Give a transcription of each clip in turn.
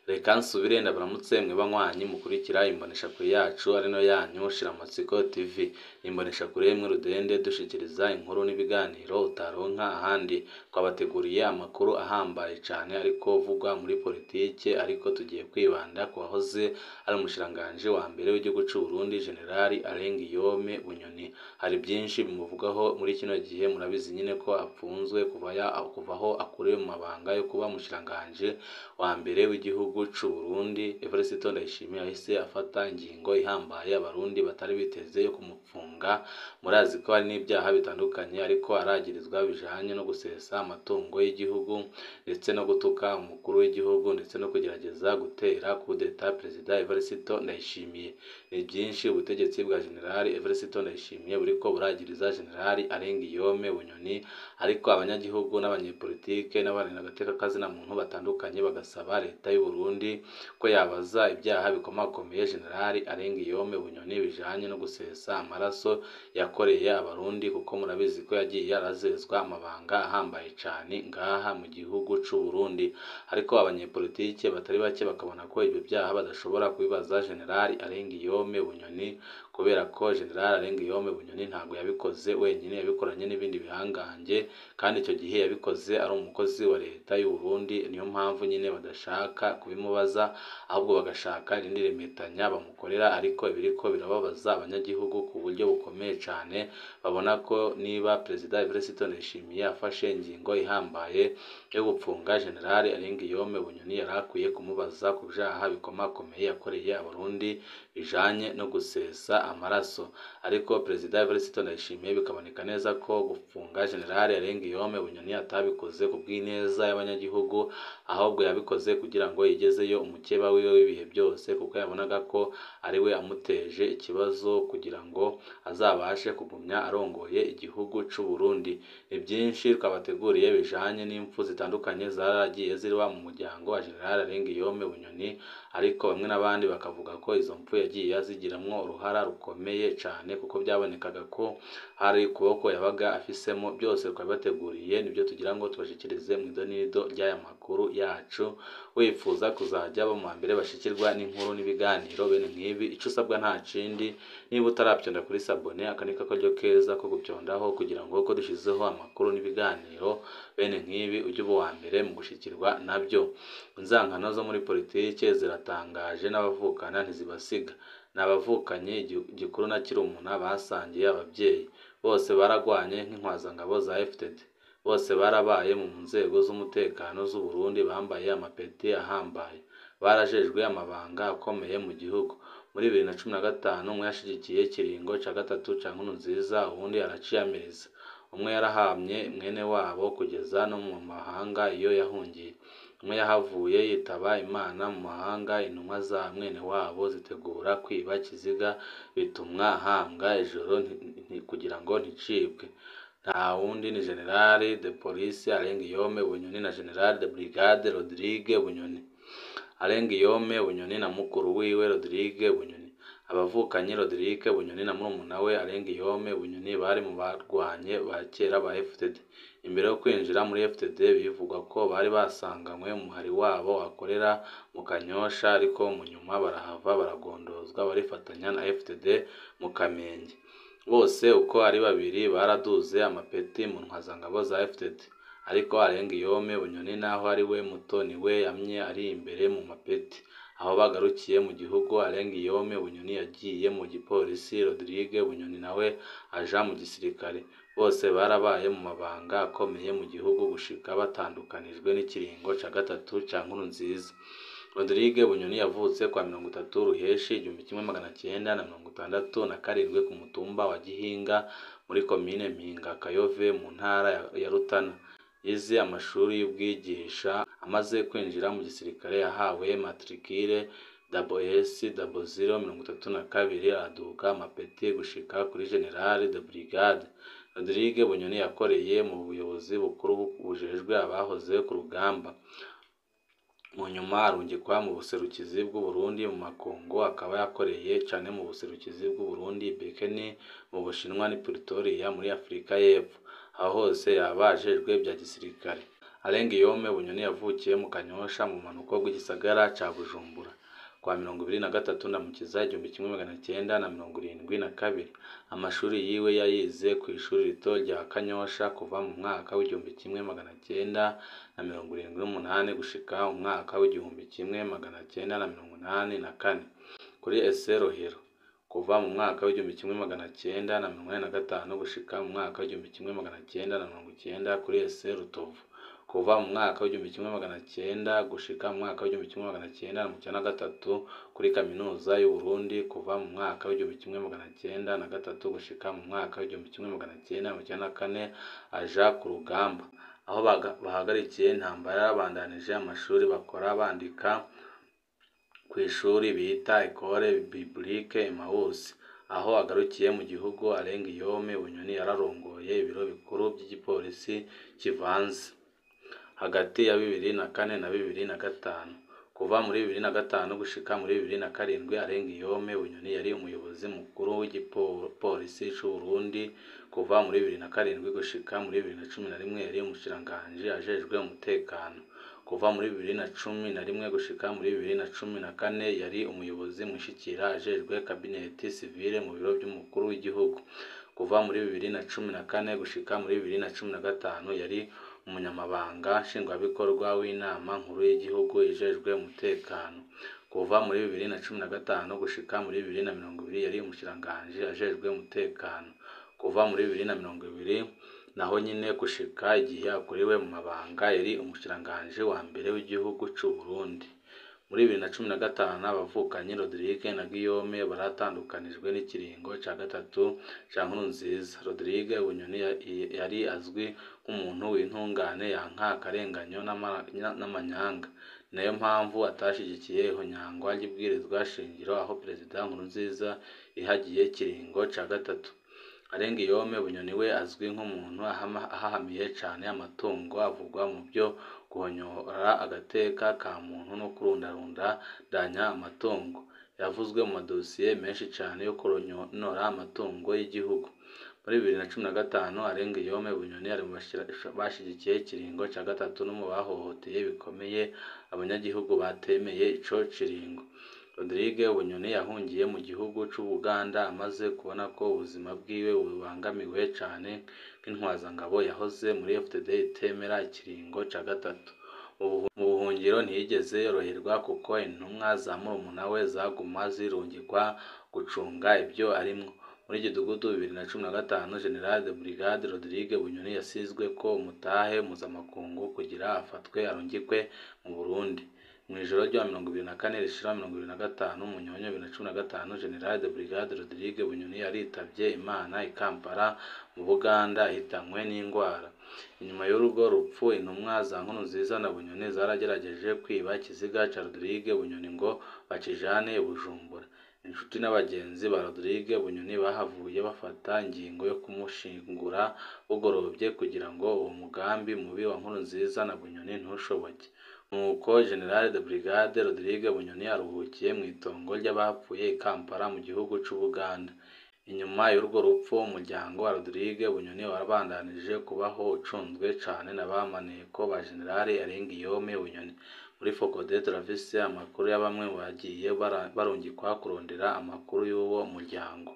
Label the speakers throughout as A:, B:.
A: reka nsubire ndabaramutse mwe banywanyi mukurikira imboneshakure yacu ari no yanyu Shiramatsiko TV imboneshakure imwe rudende dushikiriza inkuru n'ibiganiro utaronka ahandi twabateguriye amakuru ahambaye cane ariko vugwa muri politike ariko tugiye kwibanda ku wahoze ari umushikiranganji wa mbere w'igihugu c'u Burundi Generali Alain Guillaume Bunyoni hari byinshi bimuvugaho muri kino gihe murabizi nyine ko apfunzwe kuva ya kuva aho akuriwe mu mabanga yo kuba umushikiranganji wa mbere w'igihugu c'u Burundi Evariste Ndayishimiye yahise afata ingingo ihambaye abarundi batari biteze yo kumupfunga murazi ko hari n'ibyaha bitandukanye ariko aragirizwa bijanye no gusesa amatungo y'igihugu ndetse no gutuka umukuru w'igihugu ndetse no kugerageza gutera kudeta perezida Evariste Ndayishimiye ni byinshi ubutegetsi bwa Generali Evariste Ndayishimiye buriko buragiriza Generali Alain Guillaume Bunyoni ariko abanyagihugu n'abanyepolitike n'abarinda agateka kazina muntu batandukanye bagasaba leta y'u Burundi ko yabaza ibyaha bikomakomeye Generali Alain Guillaume Bunyoni bijanye no gusesa amaraso yakoreye abarundi kuko murabizi ko yagiye arazezwa amabanga ahambaye cane ngaha mu gihugu c'u Burundi ariko abanyepolitike batari bake bakabona ko ibyo byaha badashobora kubibaza Generali Alain Guillaume Bunyoni kubera ko Generali Alain Guillaume Bunyoni ntabwo yabikoze wenyine yabikoranye n'ibindi bihangange kandi icyo gihe yabikoze ari umukozi wa leta y'u Burundi niyo mpamvu nyine badashaka kubimubaza ahubwo bagashaka irindi remetanya bamukorera ariko ibiriko birababaza abanyagihugu ku buryo bukomeye cane babona ko niba perezida Evariste Ndayishimiye afashe ingingo ihambaye yo gupfunga Generali Alain Guillaume Bunyoni yari akwiye kumubaza ku vyaha bikomakomeye yakoreye abarundi bijanye no gusesa amaraso ariko perezida Evariste Ndayishimiye bikaboneka neza ko gupfunga Generali Alain Guillaume Bunyoni atabikoze ku bw'ineza y'abanyagihugu ahubwo yabikoze kugira ngo yigezeyo umukeba wiwe w'ibihe byose kuko yabonaga ko ari we amuteje ikibazo kugira ngo azabashe kugumya arongoye igihugu c'u Burundi ni byinshi twabateguriye bijanye n'impfu zitandukanye zaragiye ziriwa mu muryango wa Generali Alain Guillaume Bunyoni ariko bamwe n'abandi bakavuga ko izo mpfu yagiye azigiramwo uruhara rukomeye cane kuko byabonekaga ko hari ukuboko yabaga afisemo byose twabibateguriye nibyo tugira ngo tubashikirize mu idonido ry'aya makuru yacu wifuza kuzajya bo mu mbere bashikirwa n'inkuru n'ibiganiro bene nk'ibi ico usabwa nta kindi niba utarabyonda kuri sabone aka ni karyo keza ko gubyondaho kugira ngo ko dushizeho amakuru n'ibiganiro bene nk'ibi ujye uba uwa mbere mu gushikirwa nabyo inzankano zo muri politike ziratangaje n'abavukana ntizibasiga ni abavukanye gikuru na kirumuna basangiye ababyeyi bose baragwanye nk'inkwazangabo za FTD bose barabaye mu nzego z'umutekano z'u Burundi bambaye amapeti ahambaye barajejwe amabanga akomeye mu gihugu muri bibiri na cumi na gatanu umwe yashigikiye ikiringo ca gatatu ca Nkurunziza uwundi araciyamiriza umwe yarahamye mwene wabo kugeza no mu mahanga iyo yahungiye umwe yahavuye yitaba Imana mu mahanga intumwa za mwene wabo zitegura kwiba Kiziga bitumwa ahambwa ijoro kugira ngo nticibwe nta wundi ni Generali de Police Alain Guillaume Bunyoni na Generali de Brigade Rodrigue Bunyoni Alain Guillaume Bunyoni na mukuru wiwe Rodrigue Bunyoni abavukanye Rodrigue Bunyoni na murumuna we Alain Guillaume Bunyoni bari mu barwanye ba kera ba FTD imbere yo kwinjira muri FTD bivugwa ko bari basanganywe umuhari wabo wakorera mu Kanyosha ariko mu nyuma barahava baragondozwa barifatanya na FTD mu Kamenge bose uko ari babiri baraduze amapeti mu ntwazangabo za FTD ariko Alain Guillaume Bunyoni naho ari we muto ni we yamye ari imbere mu mapeti aho bagarukiye mu gihugu Alain Guillaume Bunyoni yagiye mu gipolisi Rodrigue Bunyoni nawe aja mu gisirikare bose barabaye mu mabanga akomeye mu gihugu gushika batandukanijwe n'ikiringo ca gatatu ca Nkurunziza Rodrigue Bunyoni yavutse kwa mirongo itatu Ruheshi igihumbi kimwe magana cyenda na mirongo itandatu na karindwi ku mutumba wa Gihinga muri komine Mpinga Kayove mu ntara ya Rutana yize amashuri y'ubwigisha amaze kwinjira mu gisirikare yahawe matricule WS zero mirongo itatu na kabiri aduka amapeti gushika kuri General de Brigade Rodrigue Bunyoni yakoreye mu buyobozi bukuru bujejwe abahoze ku rugamba mu nyuma arungikwa mu buserukizi bw'u Burundi mu makungu akaba yakoreye cane mu buserukizi bw'u Burundi Bekeni mu Bushinwa ni Pretoria muri Afurika y'Epfo aho hose yaba ajejwe bya gisirikare Alain Guillaume Bunyoni yavukiye mu Kanyosha mu bumanuko bw'igisagara ca Bujumbura kwa mirongo ibiri na gatatu Ndamukiza igihumbi kimwe magana cyenda na mirongo irindwi na kabiri. Amashuri yiwe yayize ku ishuri rito rya Kanyosha kuva mu mwaka w'igihumbi kimwe magana cyenda na mirongo irindwi n'umunani gushika mu mwaka w'igihumbi kimwe magana cyenda na mirongo inani na kane kuri ese Rohero kuva mu mwaka w'igihumbi kimwe magana cyenda na mirongo inani na gatanu gushika mu mwaka w'igihumbi kimwe magana cyenda na mirongo icyenda kuri ese Rutovu kuva mu mwaka w'igihumbi kimwe magana cyenda gushika mu mwaka w'igihumbi kimwe magana cyenda na mirongo icyenda na gatatu kuri kaminuza y'u Burundi kuva mu mwaka w'igihumbi kimwe magana cyenda na gatatu gushika mu mwaka w'igihumbi kimwe magana cyenda mirongo icyenda na kane aja ku rugamba aho bahagarikiye intambara babandanije amashuri bakora bandika ku ishuri bita Ecole Biblique Emmaüs aho agarukiye mu gihugu Alain Guillaume Bunyoni yararongoye ibiro bikuru by'igipolisi kivanze hagati ya bibiri na kane na bibiri na gatanu kuva muri bibiri na gatanu gushika muri bibiri na karindwi Alain Guillaume Bunyoni yari umuyobozi mukuru w'igipolisi c'u Burundi kuva muri bibiri na karindwi gushika muri bibiri na cumi na rimwe yari umushikiranganji ajejwe umutekano kuva muri bibiri na cumi na rimwe gushika muri bibiri na cumi na kane yari umuyobozi mwishikira ajejwe kabineti sivile mu biro by'umukuru w'igihugu kuva muri bibiri na cumi na kane gushika muri bibiri na cumi na gatanu yari umunyamabanga nshingwabikorwa w'inama nkuru y'igihugu ijejwe umutekano kuva muri bibiri na cumi na gatanu gushika muri bibiri na mirongo ibiri yari umushikiranganji ajejwe umutekano kuva muri bibiri na mirongo ibiri naho nyine gushika igihe akuriwe mu mabanga yari umushikiranganji wa mbere w'igihugu c'u Burundi muri bibiri na cumi na gatanu abavukanyi Rodrigue na Guillaume baratandukanijwe n'ikiringo ca gatatu ca Nkurunziza Rodrigue Bunyoni yari azwi nk'umuntu w'intungane yanka akarenganyo n'amanyanga nayo mpamvu atashigikiye ihonyangwa ry'ibwirizwa shingiro aho perezida Nkurunziza yihagiye ikiringo ca gatatu Alain Guillaume Bunyoni we azwi nk'umuntu ahahamiye cane amatungo avugwa mu byo guhonyora agateka ka muntu no kurundarundanya amatungo yavuzwe mu madosiye menshi cane yo kunyonora amatungo y'igihugu muri bibiri na cumi na gatanu Alain Guillaume Bunyoni ari mu bashigikiye ikiringo ca gatatu no mu bahohoteye bikomeye abanyagihugu batemeye ico kiringo Rodrigue Bunyoni yahungiye mu gihugu c'u Buganda amaze kubona ko ubuzima bwiwe bubangamiwe cane nk'intwazangabo yahoze muri FDD itemera ikiringo ca gatatu mu buhungiro ntiyigeze yoroherwa kuko intumwa za murumuna we zaguma zirungikwa gucunga ibyo arimwo muri Gidugudu bibiri na cumi na gatanu General de Brigade Rodrigue Bunyoni yasizwe ko umutahe mpuzamakungu kugira afatwe arungikwe mu Burundi mu ijoro rya mirongo ibiri na kane rishira mirongo ibiri na gatanu munyonyo bibiri na cumi na gatanu General de Brigade Rodrigue Bunyoni yaritavye Imana i Kampala mu Buganda ahitanywe n'ingwara inyuma y'urugo rupfu intumwa za Nkurunziza na Bunyoni zaragerageje kwiba ikiziga ca Rodrigue Bunyoni ngo bakijane i Bujumbura inshuti n'abagenzi ba Rodrigue Bunyoni bahavuye bafata ingingo yo kumushingura bugorovye kugira ngo uwo mugambi mubi wa Nkurunziza na Bunyoni ntushoboke nuko General de Brigade Rodrigue Bunyoni aruhukiye mu itongo ry'abapfuye i Kampala mu gihugu c'u Buganda inyuma y'urwo rupfu umuryango wa Rodrigue Bunyoni warabandanije kubaho ucunzwe cane na ba maneko ba General Alain Guillaume Bunyoni muri Focode turafise amakuru ya bamwe mu bagiye barungikwa kurondera amakuru y'uwo muryango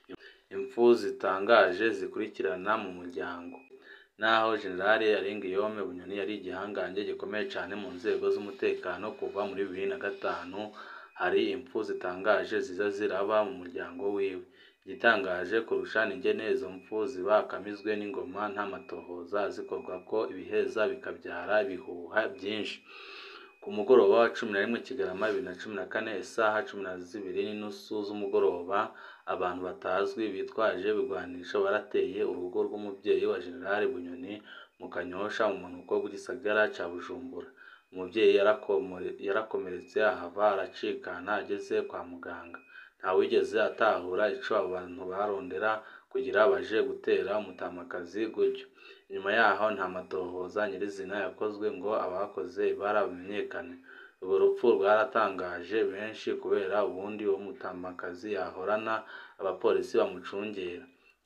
A: impfu zitangaje zikurikirana mu muryango naho General Alain Guillaume Bunyoni yari igihangange gikomeye cane mu nzego z'umutekano kuva muri bibiri na gatanu hari impfu zitangaje ziza ziraba mu muryango wiwe igitangaje kurusha n'ingene izo mpfu ziba akamizwe n'ingoma nta matohoza zikorwa ko ibiheza bikabyara ibihuha byinshi ku mugoroba wa cumi na rimwe Kigarama bibiri na cumi na kane isaha cumi na zibiri n'inusu z'umugoroba abantu batazwi bitwaje ibigwanisho barateye urugo rw'umubyeyi wa General Bunyoni mu Kanyosha mu mpanuka bw'igisagara ca Bujumbura umubyeyi yarakomeretse ahava aracikana ageze kwa muganga ntawigeze atahura ico abo bantu barondera kugira baje gutera umutamakazi gutyo inyuma yaho nta matohoza nyirizina yakozwe ngo abakoze ibara bamenyekane urwo rupfu rwaratangaje benshi kubera ubundi uwo mutamakazi yahorana abapolisi bamucungera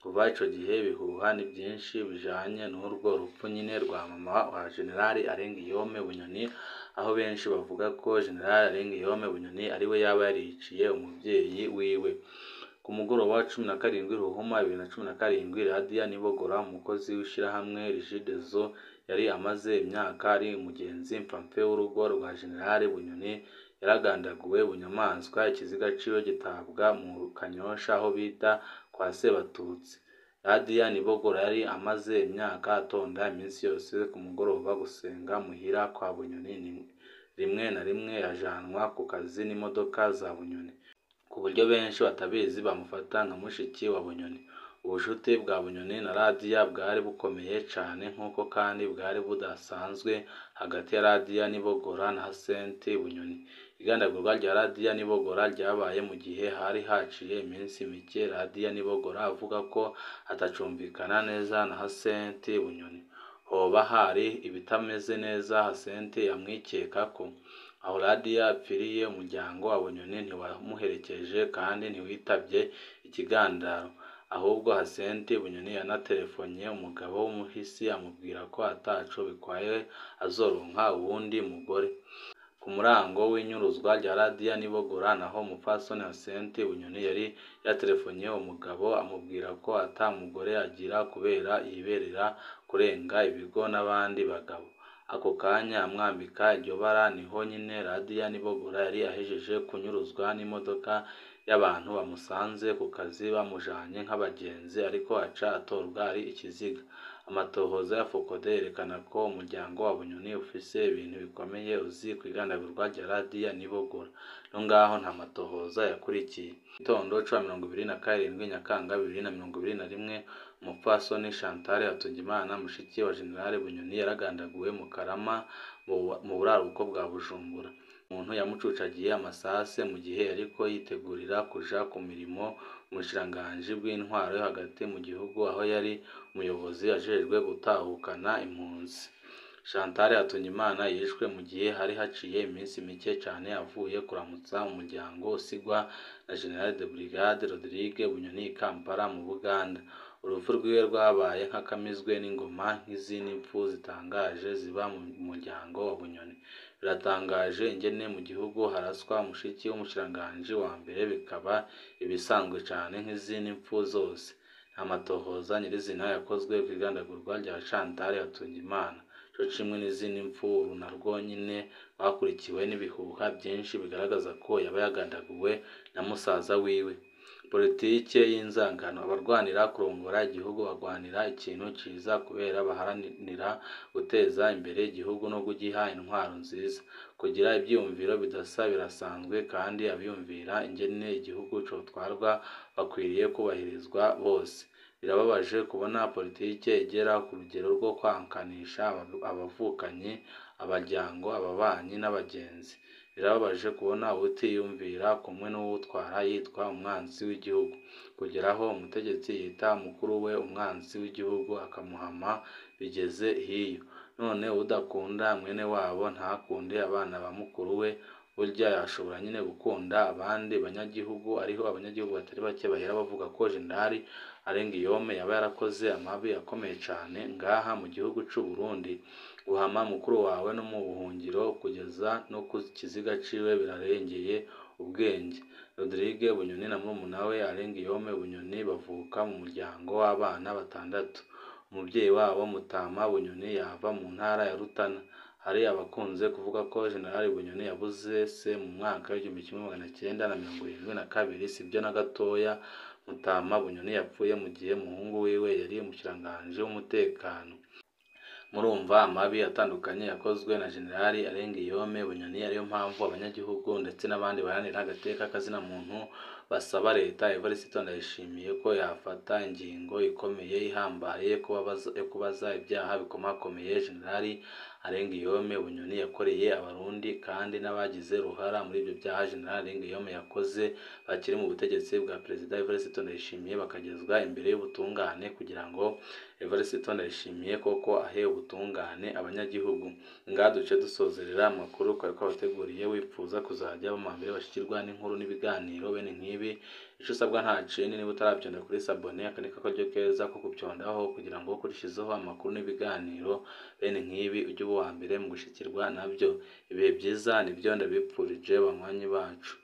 A: kuva ico gihe ibihuha ni vyinshi bijanye n'urwo rupfu nyene rwa mama wa General Arengiyome Bunyoni aho benshi bavuga ko General Arengiyome Bunyoni ariwe yaba yariciye umuvyeyi wiwe ku mugoroba wa cumi na karindwi Ruhuma bibiri na cumi na karindwi Radia Nibogora umukozi w'ishirahamwe Regideso yari amaze imyaka ari umugenzi mpfapfe w'urugo rwa General Bunyoni yaragandaguwe bunyamaswa ikiziga ciwe gitabwa mu Kanyosha aho bita kwa Sebatutsi Radia Nibogora yari amaze imyaka atonda iminsi yose ku mugoroba gusenga muhira kwa Bunyoni rimwe na rimwe yajanwa ku kazi n'imodoka za Bunyoni ku buryo benshi batabizi bamufata nka mushiki wa Bunyoni ubushuti bwa Bunyoni na Radia bwari bukomeye cane nk'uko kandi bwari budasanzwe hagati ya Radia Nibogora na Hasenti Bunyoni igandagurwa rya Radia Nibogora ryabaye mu gihe hari haciye iminsi mike Radia Nibogora avuga ko atacumvikana neza na Hasenti Bunyoni hoba hari ibitameze neza Hasenti amwikekako aho Radia apfiriye umuryango wa Bunyoni ntiwamuherekeje kandi ntiwitabye ikigandaro ahubwo Hasenti Bunyoni yanatelefonye umugabo w'umuhisi amubwira ko ataco bikwaye azoronka uwundi mugore ku murango w'inyuruzwa rya Radia Nibogora naho umupfasoni Hasenti Bunyoni yari yatelefonye umugabo amubwira ko ata mugore agira kubera yiberera kurenga ibigo n'abandi bagabo ako kanya amwambika iryo bara niho nyine Radia Nibogora yari ahejeje kunyuruzwa n'imodoka y'abantu bamusanze ku kazi bamujanye nk'abagenzi ariko aca atorwa ari ikiziga amatohoza ya Focode yerekana ko umuryango wa Bunyoni ufise ibintu bikomeye uzi kw'igandagurwa rya Radia Nibogora no ngaho nta matohoza yakurikiye gitondo ca mirongo ibiri na karindwi Nyakanga bibiri na mirongo ibiri na rimwe umupfasoni Chantal Hatungimana mushiki wa General Bunyoni yaragandaguwe mu Karama mu buraruko bwa Bujumbura umuntu yamucucagiye amasase mu gihe yariko yitegurira kuja ku mirimo mu bushikiranganji bw'intwaro yo hagati mu gihugu aho yari umuyobozi ajejwe gutahukana impunzi Chantal Hatungimana yishwe mu gihe hari haciye iminsi mike cane avuye kuramutsa umuryango usigwa na General de Brigade Rodrigue Bunyoni i Kampala mu Buganda urupfu rwiwe rwabaye nk'akamizwe n'ingoma nk'izindi mpfu zitangaje ziba mu muryango wa Bunyoni biratangaje ingene mu gihugu haraswa mushiki w'umushikiranganji wa mbere bikaba ibisanzwe cane nk'izindi mpfu zose nta matohoza nyirizina yakozwe kw'igandagurwa rya Chantal Hatungimana co kimwe n'izindi mpfu uru narwo nyene rwakurikiwe n'ibihuha vyinshi bigaragaza ko yaba yagandaguwe na musaza wiwe politike y'inzangano abarwanira kurongora igihugu barwanira ikintu ciza kubera baharanira guteza imbere igihugu no kugiha intwaro nziza kugira ivyiyumviro bidasa birasanzwe kandi abiyumvira ingene igihugu cotwarwa bakwiriye kubahirizwa bose birababaje kubona politike igera ku rugero rwo kwankanisha abavukanyi abaryango ababanyi n'abagenzi birababaje kubona uwutiyumvira kumwe n'uwutwara yitwa umwanzi w'igihugu kugeraho umutegetsi yita mukuru we umwanzi w'igihugu akamuhama bigeze hiyo none udakunda mwene wabo ntakunde abana ba mukuru we burya yashobora nyine gukunda abandi banyagihugu ariho abanyagihugu batari bake bahera bavuga ko Jenerali Arengiyome yaba yarakoze amabi akomeye cane ngaha mu gihugu c'u Burundi guhama mukuru wawe no mu buhungiro kugeza no ku kiziga ciwe birarengeye ubwenge Rodrigue Bunyoni na murumuna we Arengiyome Bunyoni bavuka mu muryango w'abana batandatu umuvyeyi wabo Mutama Bunyoni yava mu ntara ya Rutana hari abakunze kuvuga ko Jenerali Bunyoni yabuze se mu mwaka w'igihumbi kimwe magana cyenda na mirongo irindwi na kabiri sibyo na gatoya Mutama Bunyoni yapfuye mu gihe umuhungu wiwe yari umushikiranganji w'umutekano murumva amabi atandukanye yakozwe na Jenerali Arengiyome Bunyoni ariyo mpamvu abanyagihugu ndetse n'abandi baharanira agateka kazina muntu basaba leta Evariste Ndayishimiye ko yafata ingingo ikomeye ihambaye yo kubaza ibyaha bikomakomeye Jenerali Arengiyome Bunyoni yakoreye abarundi kandi n'abagize uruhara muri ibyo byaha General Arengiyome yakoze bakiri mu butegetsi bwa Perezida Evariste Ndayishimiye bakagezwa imbere y'ubutungane kugira ngo Evariste Ndayishimiye koko ahe ubutungane abanyagihugu ngaha duce dusozerera amakuru twari twabateguriye wipfuza kuzajya bama mbere bashikirwa n'inkuru n'ibiganiro bene nk'ibi ico usabwa nta cini niba utaravyonda kuri sabone aka niko karyo keza ko kuvyondaho kugira ngo kurishizeho amakuru n'ibiganiro bene nk'ibi ujye uba uwa mbere mu gushikirwa navyo ibihe byiza nivyo ndabipfurije banywanyi bacu